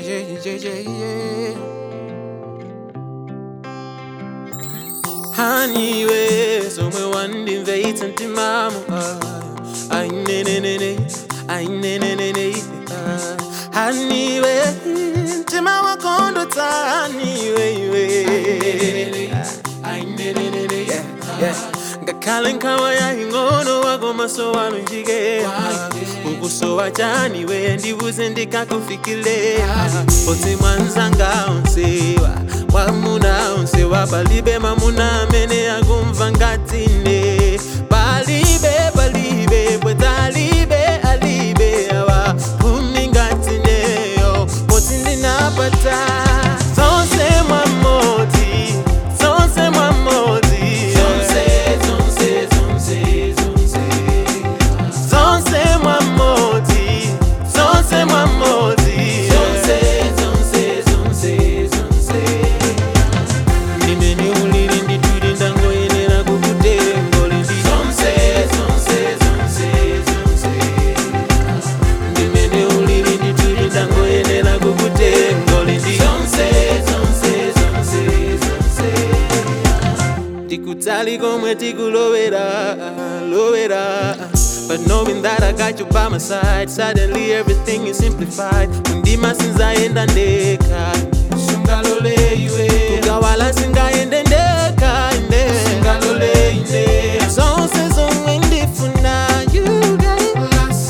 yeah, yeah, yeah, yeah. Haniwe, somwe wandimveitsa mtimamu ah. Ai ne ne ne ne, ai ne ne ne ne ah. Haniwe, mtima wako ndo taniwe iwe Ai ne ne ne ne, yeah, yeah. ngakhale nkhawa yaying'ono wako maso wami njike ukusowa chani we ndibuze ndikakufikile oti mwanzanga onsewa mwamuna onsewa palibe mamuna amene akumva ngatine palibe palibe bwetalibe alibe awa kumi ngatineyo poti ndinapata zonse mwamodzi zonse mwamodzi zonse zonse zonse zonse zonse mwamodzi zonse mwamodzi zonse zonse zonse zonse ndimene ulili ndituli ndangoyenera kukutengo lindi zonse zonse zonse zonse ndimene ulili ndituli ndangoyenera kukutengo lindi zonse zonse zonse zonse tikutali komwe tikulowera lowera But knowing that I got you by my side Suddenly everything is simplified Undima sinzaenda ndeka Sungalole iwe Kugawala singaende ndeka inde Sungalole inde Zonse zomwe ndifuna You got it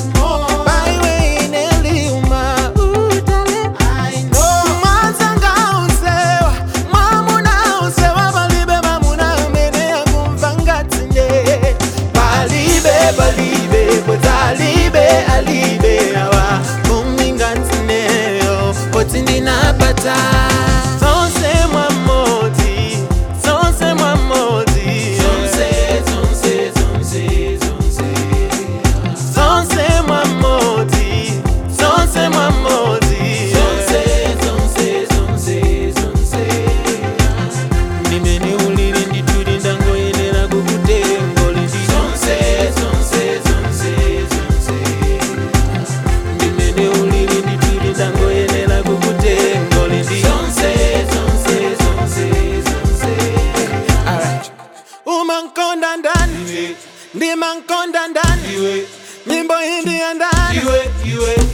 Baiwe ineliuma Utale I know Mwanzanga unsewa Mwamuna unsewa Balibe mamuna amene akumva ngatine Balibe balibe Botalibe alibe awa Kumi ngatineyo Poti ndinapata Zonse mwamodzi Zonse mwamodzi Zonse zonse zonse zonse zonse mwamodzi zonse mwamodzi zonse zonse zonse zonse ndimene ulili ndituli ndangoyenera kukutengo lindi zonse zonse zonse zonse ndimene ulili ndituli ndangoyenera kukutengo lindi zonse zonse zonse zonse Alright. umankonda ndani ndimankonda ndani nyimbo hindi ya ndani